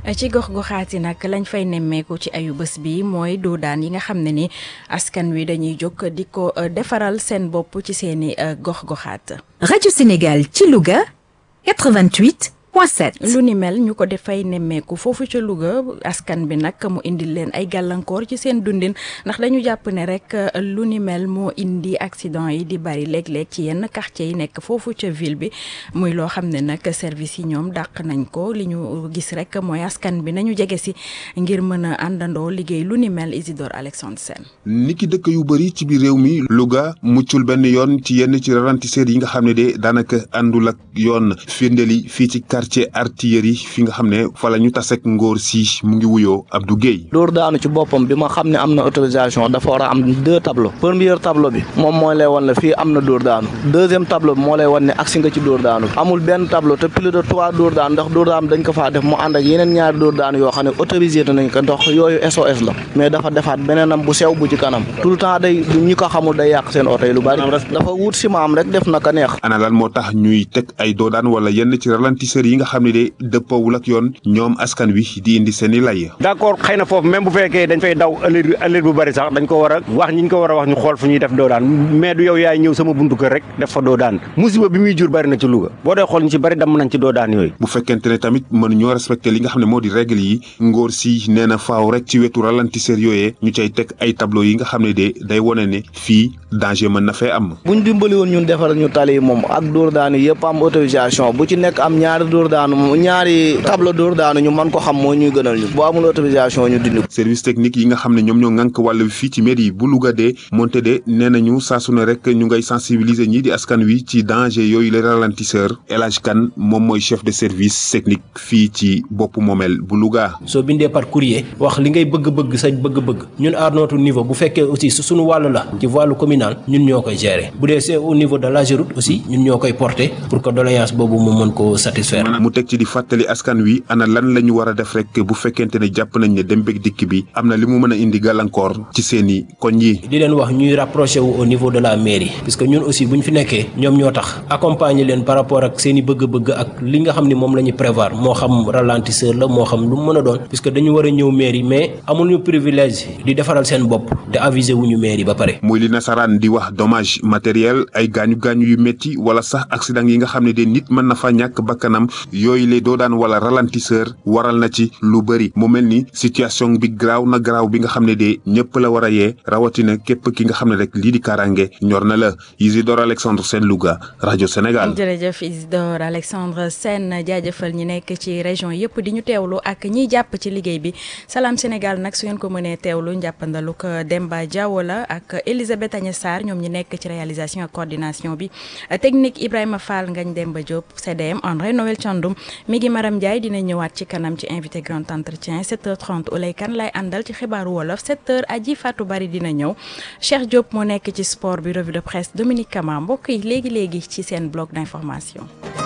ci gox-goxaat yi nag lañ fay nemmeeku ci ayu bés bi mooy doodaan yi nga xam ne ni askan wi dañuy jóg di ko defaral seen bopp ci seeni gox-goxaat. Radio Sénégal ci Louga 88 point 7. lu ni mel ñu ko defay nemmeeku foofu ca Louga askan bi nag mu indil leen ay gàllankoor ci seen dundin ndax dañu jàpp ne rek lu ni mel moo indi accident yi di bari léeg-léeg ci yenn quartier yi nekk foofu ca ville bi muy loo xam ne nag service yi ñoom dàq nañ ko li ñu gis rek mooy askan bi nañu jege si ngir mën a àndandoo liggéey lu ni mel Isidore Alexandre Sène. niki dëkk yu bëri ci biir réew mi Louga muccul benn yoon ci yenn ci ralentisseurs yi nga xam ne de daanaka àndul ak yoon firndeli fii ci quartier artillerie fi nga xam ne fa la ñu tasek ngóor si mu ngi wuyoo Abdou Guèye dóor daanu ci boppam bi ma xam ne am na autorisation dafa war a am deux tableaux premier tableau bi moom mooy lay wan ne fii am na dóor daanu deuxième tableau bi moo lay wan ne agsi nga ci dóor daanu amul benn tableau te plus de trois dóor daanu ndax dóor daanu dañ ko faa def mu ànd ak yeneen ñaari dóor daanu yoo xam ne autorisé nañ ko ndox yooyu SOS la mais dafa defaat beneenam bu sew bu ci kanam tout le temps day ñi ko xamul day yàq seen oto yi lu bari dafa wut si maam rek def na ka neex ana lan moo tax ñuy teg ay doodaan wala yenn ci ralentisseurs yi nga xam ne de dëppoowul ak yoon ñoom askan wi di indi seen i lay d'accord xëy na foofu même bu fekkee dañ fay daw ëllëg ëllëg bu bari sax dañ ko war a wax ñi ñu ko war a wax ñu xool fu ñuy def doodaan mais du yow yaay ñëw sama buntu kër rek def fa doodaan musiba bi muy jur bari na ci Louga boo dee xool ñu ci bari damm nañ ci doodaan yooyu bu fekkente ne tamit mën ñoo respecté li nga xam ne moo di règle yi ngóor si nee na faaw rek ci wetu ralentisseur yooyee ñu cay teg ay tableau yi nga xam ne de day wone ne fii danger mën na fee am buñ dimbali woon ñun defal ñu tali moom ak dóor daanu yëpp am autorisation bu ci nekk am ñaari dóor daanu ñaari tableau dóor daanu ñu mën ko xam moo ñuy gënal ñu bu amul autorisation ñu dindi ko service technique yi nga xam ne ñoom ñoo ŋànk wàll fii ci mairie bu Louga de monte de nee nañu saa su ne rek ñu ngay sensibiliser ñii di askan wi ci danger yooyu les ralentisseurs El Hadj Kane moom mooy chef de service technique fii ci bopp moomel bu Louga. soo bindee par courrier wax li ngay bëgg-bëgg sa bëgg-bëgg ñun à notre niveau bu fekkee aussi su suñu wàll la ci wàllu communal ñun ñoo koy gérer bu dee c'est au niveau de l'AGEROUTE aussi ñun ñoo koy porter pour que doléance boobu mu mën koo satisfaire. mu teg ci di fàttali askan wi ana lan la ñu war a def rek bu fekkente ne jàpp nañ ne dem beeg dikk bi am na li mu mën a indi gàllankoor ci seeni koñ yi. di leen wax ñuy rapproché wu au niveau de la mairie parce que ñun aussi bu ñu fi nekkee ñoom ñoo tax accompagner leen par rapport ak seen i bëgg-bëgg ak li nga xam ni moom la ñu prévoir moo xam ralentisseur la moo xam lu mu mën a doon puisque dañu war a ñëw mairie mais amuñu privilège di defaral seen bopp te aviser wuñu mairie ba pare. muy li nasaraan di wax dommage matériel ay gaañu gaañu yu métti wala sax accident yi nga xam ne de nit mën na fa ñàkk bakkanam yooyu lay doo daan wala ralentisseur waral na ci lu bëri mu mel ni situation bi graaw na graaw bi nga xam ne de ñëpp la war a yee rawatina képp ki nga xam ne rek lii di kaaraange ñor na la Isidore Alexandre Sène Louga rajo Sénégal. jërëjëf Isidore Alexandre Sène jaajëfal ñi nekk ci région yëpp di ñu teewlu ak ñiy jàpp ci liggéey bi Salam Sénégal nag su ngeen ko mënee teewlu njàppandalu ko Demba Diawo la ak Elisabeth Agnès Sarr ñoom ñi nekk ci réalisation ak coordination bi technique Ibrahima Fall Ngagne Demba Diop CDM André Noël Thiandoum mi ngi Maram Ndiaye dina ñëwaat ci kanam ci invité grand entretien 7h30 Oulay Kane lay àndal ci xibaaru wolof 7h aji Fatou Bari dina ñëw Cheikh Diop moo nekk ci sport bi revue de presse Dominique Kama mbokk yi léegi léegi ci seen bloc d'information.